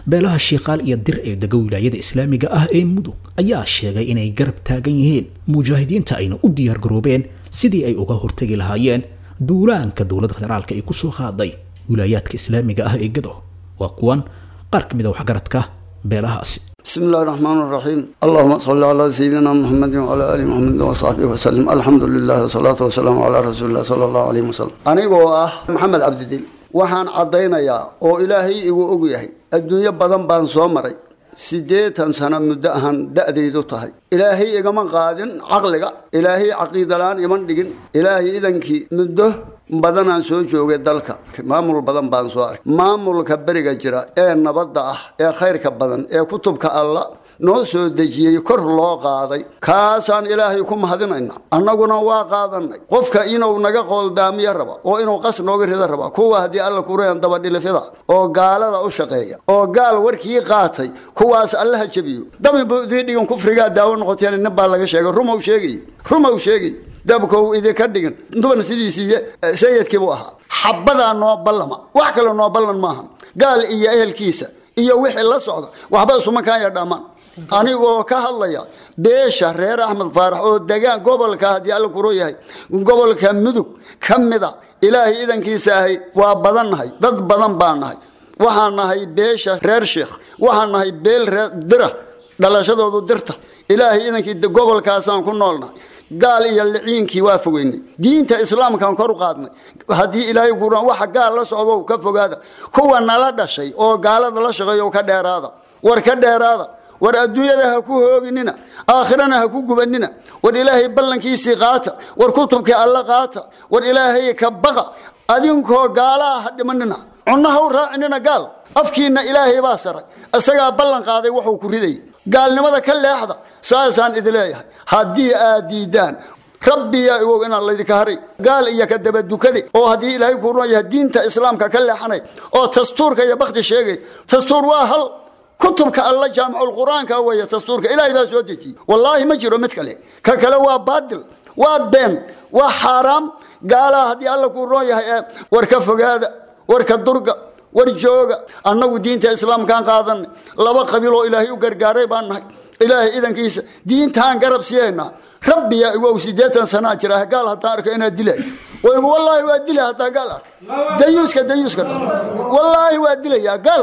beelaha shiiqaal iyo dir ee dega wilaayada islaamiga ah ee mudug ayaa sheegay inay garab taagan yihiin mujaahidiinta ayna u diyaar garoobeen sidii ay uga hortegi lahaayeen duulaanka dowladda federaalka ay kusoo qaaday wilaayaadka islaamiga ah ee gado waa kuwan qaar ka mid a waxgaradka beelahaasi بسم الله الرحمن الرحيم اللهم صل على سيدنا محمد وعلى ال محمد وصحبه وسلم الحمد لله والصلاه والسلام على رسول الله صلى الله عليه وسلم anigoo ah maxamed cabdidil waxaan caddaynayaa oo ilaahay igu og yahay adduunyo badan baan soo maray siddeetan sano muddo ahaan da'daydu tahay ilaahay igama qaadin caqliga ilaahay caqiidalaan iman dhigin ilaahay idankii muddo badanaan soo joogay dalka maamul badan baan soo arkay maamulka beriga jira ee nabadda ah ee khayrka badan ee kutubka alla noo soo dejiyey kor loo qaaday kaasaan ilaahay ku mahadinayna annaguna waa qaadanay qofka inuu naga qooldaamiyo raba oo inuu qas nooga rida raba kuwa haddii alla kureen dabadhilifida oo gaalada u shaqeeya oo gaal warkii qaatay kuwaas allaha jebiyo dabibu idii dhigan kufrigaa daawo noqoteen nin baa laga sheegay rumow sheegay rumow sheegay dabkow idinka dhigin duban sidiisii sayidkiibuu ahaa xabadaa noo ballama wax kale noo ballan maaha gaal iyo ehelkiisa iyo wixii la socda waxba isumankaanya dhammaan anigoo ka hadlaya beesha reer axmed faarax oo degaan gobolka haddii alla kuro yahay gobolka mudug ka mida ilaahay idankiisa ahay waa badan nahay dad badan baa nahay waxaan nahay beesha reer sheekh waxaan nahay beel reer dira dhalashadoodu dirta ilaahay idankii gobolkaasaan ku noolnahay gaal iyo liciinkii waa fogeynay diinta islaamkaan kor u qaadnay haddii ilaahay kuran waxa gaal la socdo ka fogaada kuwa nala dhashay oo gaalada la shaqeeyo ka dheeraada war ka dheeraada war adduunyada ha ku hooginina aakhirana ha ku gubanina war ilaahay ballankiisii qaata war kutubkii alla qaata war ilaahay ka baqa adinkoo gaalaha ha dhimanina cunno ha u raacinina gaal afkiinna ilaahay baa saray isagaa ballan qaaday wuxuu ku ridayay gaalnimada ka leexda saasaan idi leeyahay haddii aad diidaan rabbiya iwow inaan laydinka haray gaal iyo ka dabadukade oo haddii ilaahay ku run yahay diinta islaamka ka leexanay oo dastuurka iyo bakti sheegay dastuur waa hal kutubka alla jaamicul qur-aanka weeye dastuurka ilaahay baa soo dejiyey wallaahi ma jiro mid kale ka kale waa baadil waa been waa xaaraam gaalaha haddii alla ku roon yahay ee war ka fogaada war ka durga war jooga annagu diinta islaamkaan qaadanay laba qabiil oo ilaahay u gargaaray baan nahay ilaahay idankiisa diintaan garab siyaynaa rabbiya igow siddeetan sanaa jira gaal haddaan arko inaad dilay waygu wallaahi waa dilay haddaan gaal arko dayuuska dayuuska dhan wallaahi waa dilayaa gaal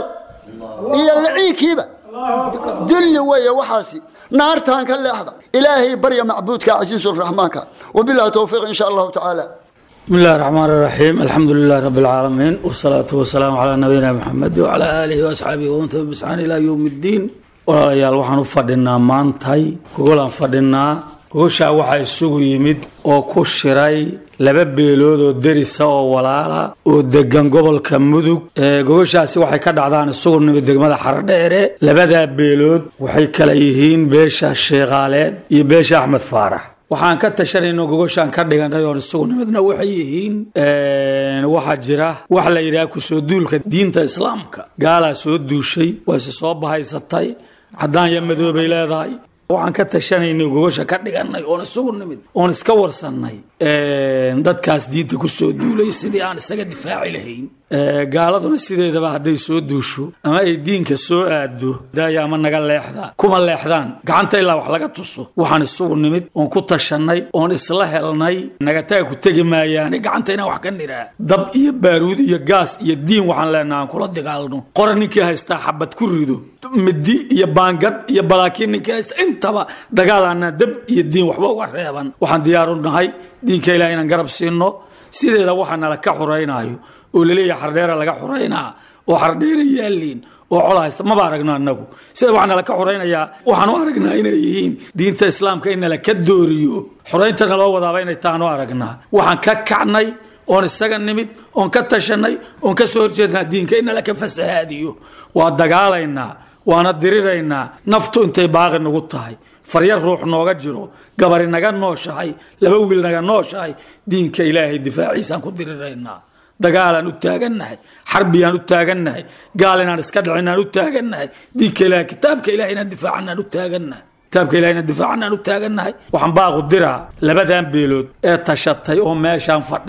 iyo liciinkiiba dilli weeye waxaasi naartaan ka leexda ilaahay barya macbuudka casiisuraxmaanka wabilahi towfiiq insha allahu tacaala بسم الله الرحمن الرحيم الحمد لله رب العالمين والصلاة والسلام على نبينا محمد وعلى آله وأصحابه ومن تبعهم بإحسان إلى يوم الدين walaalayaal waxaan u fadhinaa maantay gogolaan fadhinaa gogoshaa waxaa isugu yimid oo ku shiray laba beelood oo derisa oo walaala oo degan gobolka mudug gogoshaasi waxay ka dhacdaan isugu nimid degmada xaradheere labadaa beelood waxay kala yihiin beesha sheekhaaleed iyo beesha axmed faarax waxaan ka tashanayno gogoshaan ka dhiganay oon isugu nimidna waxay yihiin waxaa jira wax la yidhaha kusoo duulka diinta islaamka gaalaa soo duushay waase soo bahaysatay caddaan iyo madoobay leedahay waxaan ka tashanaynay gogosha ka dhiganay oon isugu nimid oon iska warsannay dadkaas diinta kusoo duulay sidii aan isaga difaaci lahayn gaaladuna sideedaba hadday soo duusho ama ay diinka soo aado daaya ama naga leexda kuma leexdaan gacanta ilaa wax laga tuso waxaan isugu nimid oon ku tashanay oon isla helnay nagataga ku tegi maayaani gacanta inaan wax ka niraa dab iyo baaruud iyo gaas iyo diin waxaan leenaha aan kula dagaalno qora ninkii haystaa xabad ku rido midi iyo baangad iyo balaakiin ninkii haysta intaba dagaalaana dab iyo diin waxba uga reeban waxaan diyaaru nahay diinka ilaah inaan garab siino sideeda waxaa nala ka xuraynaayo oo laleeyahay xardheera laga xuraynaa oo xardheera yaaliin oo col haysta maba aragno annagu sida waxaa nala ka xuraynayaa waxaan u aragnaa inay yihiin diinta islaamka in nala ka dooriyo xuraynta naloo wadaaba inay tahaan u aragnaa waxaan ka kacnay oon isaga nimid oon ka tashanay oon ka soo horjeednaa diinka in nala ka fasahaadiyo waa dagaalaynaa waana diriraynaa naftu intay baaqi nagu tahay faryar ruux nooga jiro gabari naga nooshahay laba wiil naga nooshahay diinka ilaahay difaaciisaan ku diriraynaa dagaalaan u taagannahay xarbiyaan u taagannahay gaal inaan iska dhicinaan u taagannahay diinka ilahay kitaabka ilahay inaan difaacanaan u taagannahay kitaabka ilahay inaan difaacanaan u taagannahay waxaan baaqu diraa labadan beelood ee tashatay oo meeshaan fadhida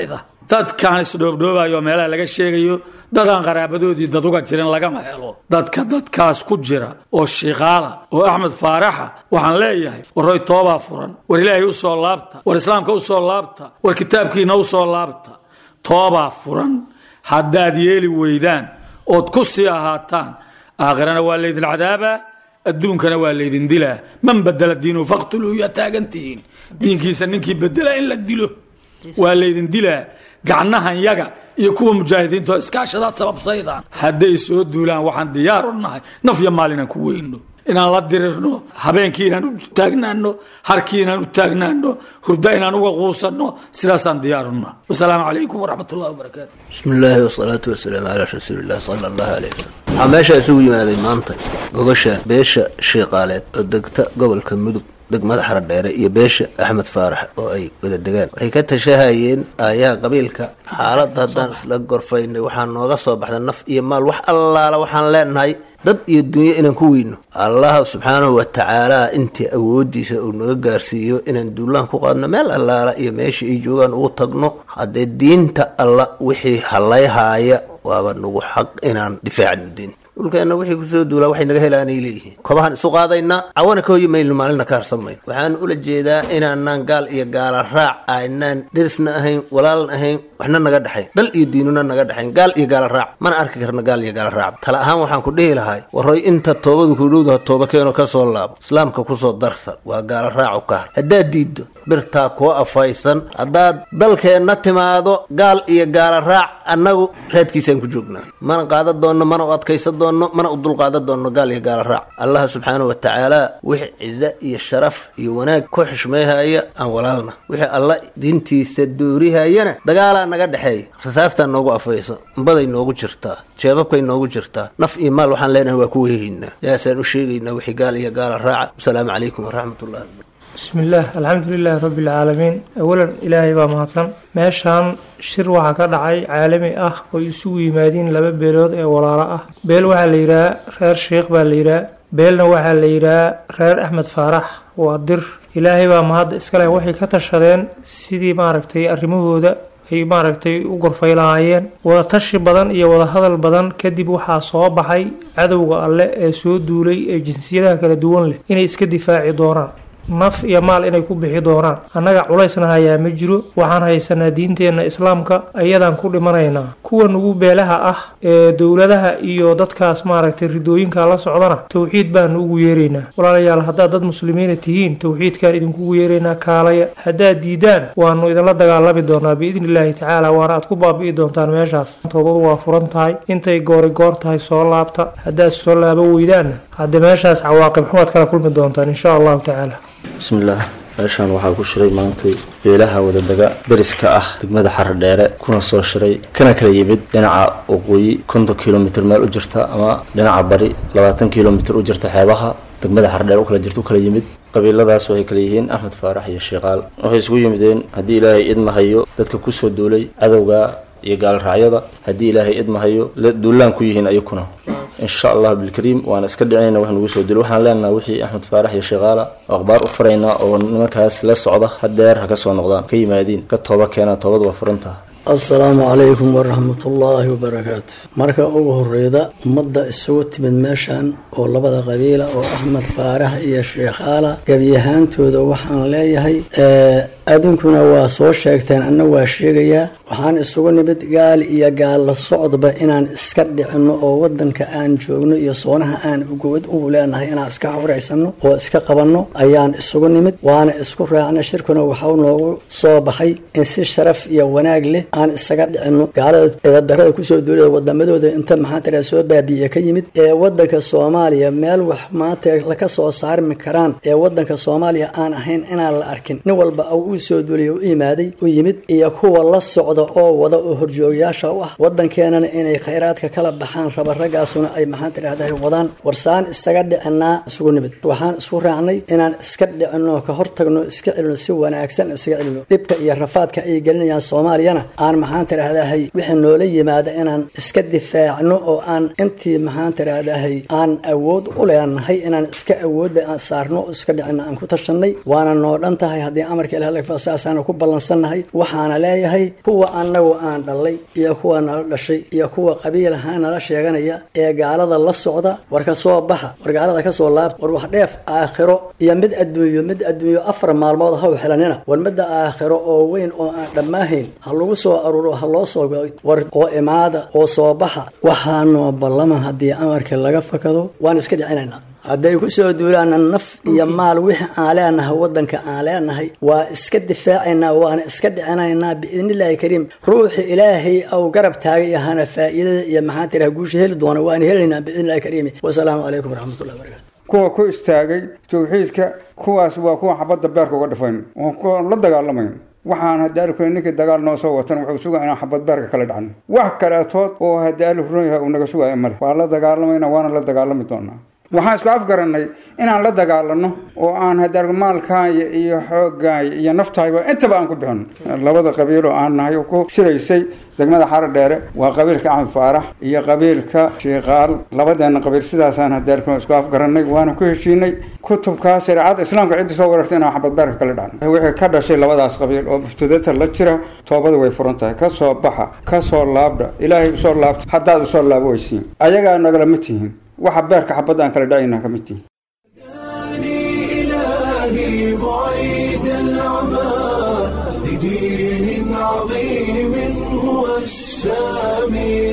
dadkaan isdhoobdhoobayo meelaha laga sheegayo dadaan qaraabadoodii dad uga jirin lagama helo dadka dadkaas ku jira oo shiikaala oo axmed faaraxa waxaan leeyahay warroy toobaa furan war ilaahay u soo laabta war islaamka u soo laabta war kitaabkiina u soo laabta toobaa furan haddaad yeeli weydaan ood ku sii ahaataan aakhirana waa laydin cadaabaa adduunkana waa laydin dilaa man badela diinu faqtuluu yaa taagantihiin diinkiisa ninkii bedela in la dilo waa laydin dilaa gacnahan yaga iyo kuwa mujaahidiinta oo iskaashadaad sababsaydaan hadday soo duulaan waxaan diyaar u nahay naf iyo maal inaan ku weyno inaan la dirirno habeenkii inaan u taagnaano harkii inaan u taagnaano hurda inaan uga quusanno sidaasaan diyaar u nahay wasalaamu calaykum waraxmat ullahi wabarakaatu bismi illaahi wasalaatu wasalaamu calaa rasuulillahi sala allahu caleyh wasalam waxaa meesha isugu yimaaday maanta gogashaan beesha shiiqaaleed oo degta gobolka mudug degmada xaradheere iyo beesha axmed faarax oo ay wada degaan waxay ka tashahayeen aayaha qabiilka xaaladda haddaan isla gorfaynay waxaa nooga soo baxda naf iyo maal wax allaala waxaan leenahay dad iyo dunyo inaan ku weyno allah subxaanahu wa tacaala intii awoodiisa uu naga gaarsiiyo inaan duulaan ku qaadno meel allaala iyo meesha ay joogaan ugu tagno haddee diinta alla wixii hallayhaaya waaba nagu xaq inaan difaacno diinta dhulkeenna wixii kusoo duulaa waxay naga helaanay leeyihiin kobahan isu qaadaynaa cawana ka hoyi mayno maalina ka harsan mayno waxaan ula jeedaa inaanaan gaal iyo gaala raac aynaan derisna ahayn walaalna ahayn waxna naga dhexayn dal iyo diinuna naga dhexayn gaal iyo gaala raac mana arki karna gaal iyo gaala raac tala ahaan waxaan ku dhihi lahay warroy inta toobadu ku dhowdaha tooba keeno ka soo laabo islaamka kusoo darsan waa gaala raacu ka har haddaad diiddo birtaa kuwa afaysan haddaad dalkeenna timaado gaal iyo gaala raac annagu raadkiisaan ku joognaa mana qaadan doonno mana u adkaysan doonno mana u dulqaadan doonno gaal iyo gaala raac allah subxaanahu wa tacaala wixii cizo iyo sharaf iyo wanaag ku xushmeehaya aan walaalna wixii alla diintiisa doorihayana dagaalaa naga dhexeeya rasaastaa noogu afaysan baday noogu jirtaa jeebabkay noogu jirtaa naf iyo maal waxaan leenahay waa ku wehehaynaa yaasaan u sheegaynaa wixii gaal iyo gaala raaca wasalaamu calaykum waraxmatullahi بسم الله الحمد لله رب العالمين أولا إلهي baa mahadsan meeshaan shir waxaa ka dhacay caalami ah oo isugu yimaadiin laba beelood ee walaalo ah beel waxaa la yidhaha reer sheikh baa la yidhaha beelna waxaa la yidhaha reer axmed faarax waa dir ilaahay baa mahadda iskale waxay ka tashadeen sidii maaragtay arrimahooda ay maaragtay u gorfay lahaayeen wada tashi badan iyo wada hadal badan kadib waxaa soo baxay cadowga alle ee soo duulay ee jinsiyadaha kala duwan leh inay iska difaaci doonaan naf iyo maal inay ku bixi doonaan annaga culaysna hayaa ma jiro waxaan haysanaa diinteenna islaamka ayadaan ku dhimanaynaa kuwa nugu beelaha ah ee dowladaha iyo dadkaas maaragtay ridooyinka la socdana towxiid baanu ugu yeeraynaa walaalayaal haddaad dad muslimiina tihiin towxiidkaan idinkugu yeeraynaa kaalaya haddaad diidaan waanu idinla dagaalami doonaa biidni illaahi tacaala waana aad ku baabi'i doontaan meeshaas toobadu waa furan tahay intay goori goor tahay soo laabta haddaad soo laabo weydaanna hadde meeshaas cawaaqib xumaad kala kulmi doontaan insha allahu tacaala bismillaah meeshaan waxaa ku shiray maantay beelaha wadadega dariska ah degmada xaradheere kuna soo shiray kana kala yimid dhinaca waqooyi konton kilomitr meel u jirta ama dhinaca bari labaatan kilomitr u jirta xeebaha degmada xaradheere u kala jirta u kala yimid qabiiladaas waxay kala yihiin axmed faarax iyo shiikaal waxay isugu yimideen haddii ilaahay idmahayo dadka kusoo duulay cadowga iyo gaalraacyada haddii ilaahay idmahayo duulaan ku yihiin ayakuna insha allah bilkariim waana iska dhicinayna wax nagu soo dilo waxaan leenaha wixii axmed faarax iyo shiikaala oo akhbaar u faraynaa oo nimankaas la socda hadeer ha ka soo noqdaan ka yimaadiin ka tooba keenaa toobadu waa furantaha asalaamu calaykum waraxmatullaahi wabarakaatu marka ugu horeyda ummadda isugu timid meeshan oo labada qabiila oo axmed faarax iyo sheekhaala gebiyahaantooda waxaan leeyahay adinkuna waa soo sheegteen anna waa sheegayaa waxaan isugu nimid gaal iyo gaalla socdba inaan iska dhicinno oo wadanka aan joogno iyo soonaha aan ugowad ugu leenahay inaan iska xawraysano oo iska qabanno ayaan isugu nimid waana isku raacna shirkuna waxau noogu soo baxay in si sharaf iyo wanaag leh aan isaga dhicinno gaalada eedadarada kusoo duulada wadamadooda inta maxaa tira soo baabi'iye ka yimid ee wadanka soomaaliya meel wax maanta laka soo saarmi karaan ee wadanka soomaaliya aan ahayn inaan la arkin nin walba uu soo duulay u yimaaday u yimid iyo kuwa la socda oo wada oo horjoogayaasha u ah wadankeenana inay khayraadka kala baxaan raba raggaasuna ay maxaan tidhahdaa wadaan warsaan isaga dhicinaa isugu nimid waxaan isku raacnay inaan iska dhicinno ka hortagno iska celino si wanaagsan isaga celino dhibka iyo rafaadka ay gelinayaan soomaaliyana aan maxaan tiraahdahay wixii noola yimaada inaan iska difaacno oo aan intii maxaan tiraahdahay aan awood u leenahay inaan iska awoodda aan saarno oo iska dhicino aan ku tashanay waana noo dhan tahay haddii amarka ilaah laga saasaana ku ballansannahay waxaana leeyahay kuwa annagu aan dhalay iyo kuwa nala dhashay iyo kuwa qabiil ahaan nala sheeganaya ee gaalada la socda war ka soo baxa war gaalada ka soo laabta war wax dheef aakhiro iyo mid adduunyo mid adduunyo afar maalmood ha u xilanina war midda aakhiro oo weyn oo aan dhammaahayn ha lagu soo aruuro ha loo soo war oo imaada oo soo baxa waxaanoo ballaman haddii amarka laga fakado waan iska dhicinaynaa hadday ku soo duulaana naf iyo maal wixii aan leenahay waddanka aan leenahay waa iska difaacaynaa waana iska dhicinaynaa biidnillaahi kariim ruuxi ilaahay au garab taagay ahana faa'iidada iyo maxaan tiraha guusha heli doona waan helaynaa biidnillahi kariim wasalaamu calaykum waraxmatullahi wabarakatu kuwa ku istaagay tawxiidka kuwaas waa kuwa xabadda beerka uga dhifayn oo kuwa la dagaalamayn waxaan hadaalukuna ninkii dagaal noo soo watan wuxuu sugaa inaan xabad beerka kala dhacno wax kaleetood oo hadaalukun yahay uu naga sugaayo male waa la dagaalamayna waana la dagaalami doonaa waxaan isku afgarannay inaan la dagaalano oo aan hadaalku maalkaaya iyo xooggaaya iyo naftayba intaba aan ku bixino labada qabiil oo aan nahay oo ku shiraysay degmada xaro dheere waa qabiilka axmed faarax iyo qabiilka shiiqaal labadeena qabiil sidaasaan hadaalkuna isku afgarannay waana ku heshiinay kutubkaa shareecada islaamka ciddii soo warartay inaan xabad beerka kala dhacno wixii ka dhashay labadaas qabiil oo muftadata la jira toobada way furan tahay ka soo baxa ka soo laabdha ilaahay usoo laabta haddaad usoo laabo weysiin ayagaa nagalama tihiin waxa beerka xabadda aan kala dhacayna ka mid tihiin إلهي بعيد العمى لدين عظيم هو السامي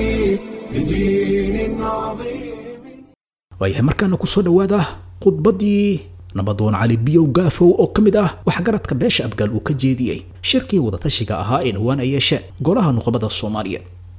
لدين عظيم waayahay markaana ku soo dhowaada khudbaddii nabadoon cali biyow gaafow oo ka mid ah waxgaradka beesha abgaal uu ka jeediyey shirkii wadatashiga ahaa ee dhowaan ay yeesheen golaha nuqbada soomaaliya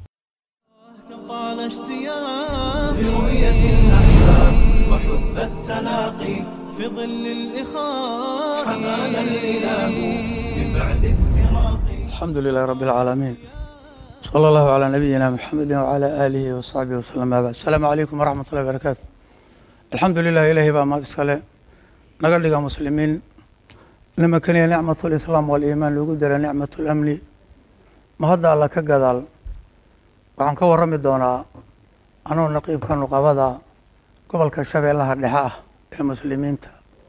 طال اشتياق لرؤية الأحباب وحب التلاقي في ظل الإخاء حمانا الإله من بعد افتراقي الحمد لله رب العالمين صلى الله على نبينا محمد وعلى آله وصحبه وسلم ما بعد السلام عليكم ورحمة الله وبركاته الحمد لله إلهي بقى ما تسكاله نقل لك مسلمين لما كان نعمة الإسلام والإيمان لو قدر نعمة الأمن ما هذا الله كقدال waxaan ka warrami doonaa anuu naqiibka nuqabada gobolka shabeellaha dhexe ah ee muslimiinta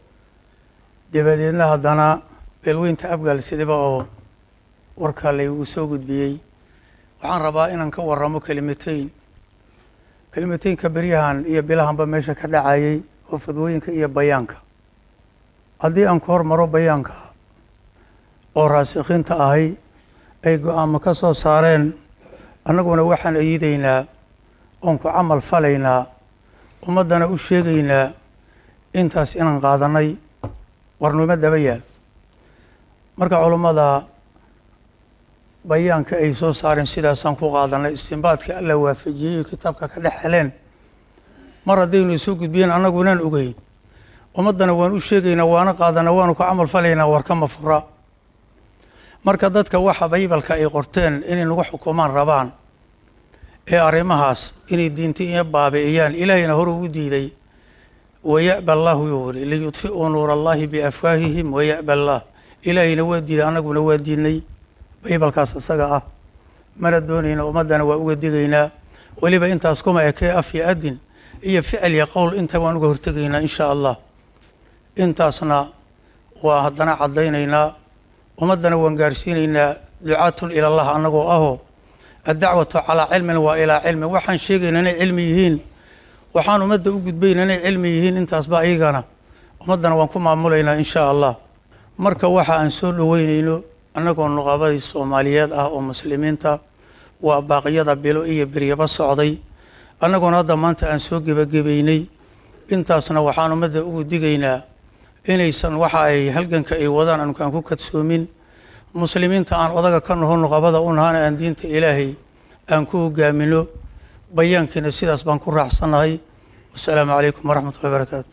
dabadeedna haddana beelweynta abgaal sidiba oo warkaa laygu soo gudbiyey waxaan rabaa inaan ka warramo kelimateyn kelimateynka beryahan iyo bilahanba meesha ka dhacayay oo fadwooyinka iyo bayaanka haddii aan ku hormaro bayaanka oo raasikhiinta ahay ay go-aamo ka soo saareen annaguna waxaan ayidaynaa oon ku camal falaynaa ummaddana u sheegaynaa intaas inaan qaadanay warnimo daba yaal marka culummada bayaanka ay soo saareen sidaasaan ku qaadanay istimbaadka alla waafajiyey kitaabka ka dhex heleen mar haddaynu soo gudbiyeen annagunaan ogeyn ummaddana waan u sheegaynaa waana qaadana waanu ku camal falaynaa warkama fura marka dadka waxa baybalka ay qorteen inay nagu xukumaan rabaan ee arrimahaas inay diinta iyo baabi'iyaan ilaahayna hore ugu diiday waya'ba allahu yuu yiri liyudfi'uu nuura allahi biafwaahihim waya'ba allah ilaahayna waa diiday annaguna waa diidnay baybalkaas isaga ah mana doonayna ummaddana waa uga digaynaa weliba intaas kuma ekee af iyo adin iyo ficil iyo qowl inta waan uga hortegaynaa insha allah intaasna waa haddana caddaynaynaa ummaddana waan gaarsiinaynaa ducaatun ila allah annagoo ahoo addacwatu calaa cilmin waa ilaa cilmin waxaan sheegayna inay cilmi yihiin waxaan ummadda u gudbayna inay cilmi yihiin intaasba iyagana ummaddana waan ku maamulaynaa insha allah marka waxa aan soo dhoweynayno annagoo nuqabadii soomaaliyeed ah oo muslimiinta waa baaqyada bilo iyo beryaba socday annagoona hadda maanta aan soo gebagabaynay intaasna waxaan ummadda ugu digaynaa inaysan waxa ay halganka ay wadaan anukaan ku kadsoomin muslimiinta aan odaga ka naho nuqabada u nahana aan diinta ilaahay aan ku hogaamino bayaankiina sidaas baan ku raacsannahay wasalaamu calaykum waraxmat ullahi barakaatu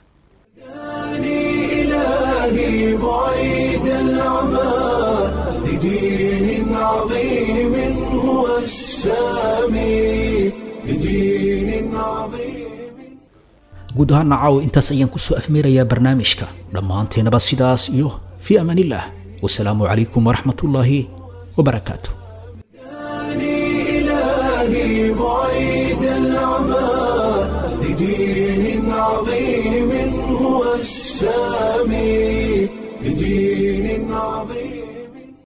إلهي بعيد العمى لدين عظيم هو السامي لدين عظيم guud ahaan nacaw intaas ayaan kusoo afmeerayaa barnaamijka dhammaanteenaba sidaas iyo fii amaanillaah wasalaamu calaykum waraxmatullaahi wabarakaatu عظيم هو السامي بدين عظيم